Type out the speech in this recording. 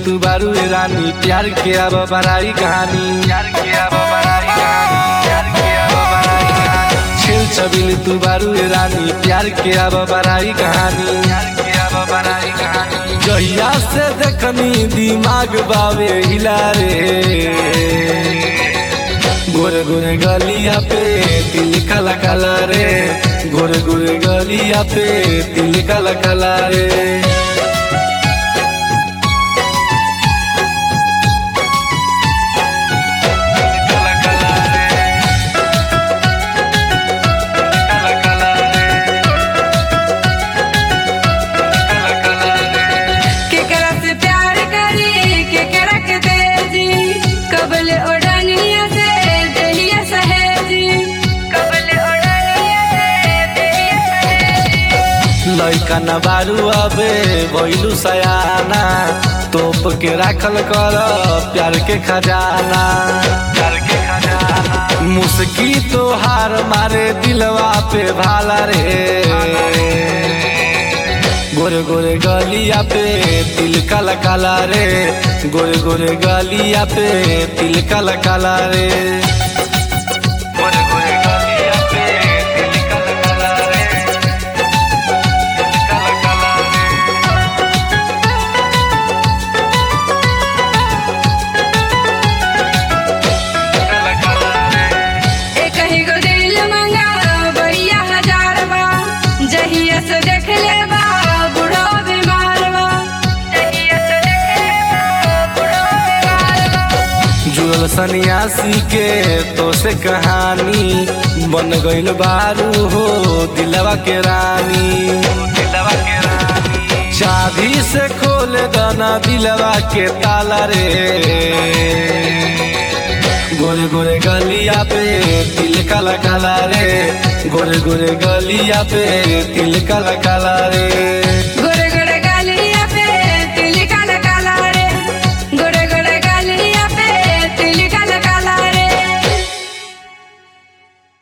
तू बारू ए रानी प्यार के अब बड़ाई कहानी प्यार के अब बड़ाई कहानी प्यार के अब बड़ाई कहानी छेल छबिल तू बारू ए रानी प्यार के अब बड़ाई कहानी प्यार के अब बड़ाई कहानी जहिया से देखनी दिमाग बावे हिला रे गोरे गोरे गलिया पे तिल काला काला रे गोरे गोरे गलिया पे तिल काला काला रे काला काला रे काला काला रे काला काला रे केकरा से प्यार करी केकरा के तेजी कबल ओढ़निया से देहिया सहेजी कबल ओढ़निया से देहिया सहेजी लैका न बारू अबे भैलू सयाना तोप के राखल कर प्यार के खजाना प्यार के खजाना मुस्की तो हार मारे दिलवा पे भाला रे गोरे गोरे गलिया पे तिल काला काला रे गोरे गोरे गलिया पे तिल काला काला रे गोरे गोरे गलिया पे तिल काला काला रे काला काला रे काला काला रे एक ही गो दिल मंगा बढ़िया हजार बा जहिया से देख ले बा बुढ़ो बीमार बा जहिया से देख ले बा बुढ़ो बीमार बा जुड़ल सन्यासी के तो से कहानी बन गइल बारू हो दिलवा के रानी दिलवा के रानी चाबी से खोल दाना दिलवा के ताला रे गोरे गोरे गलिया पे तिल काला काला रे गोरे गोरे गलिया पे तिल काला काला रे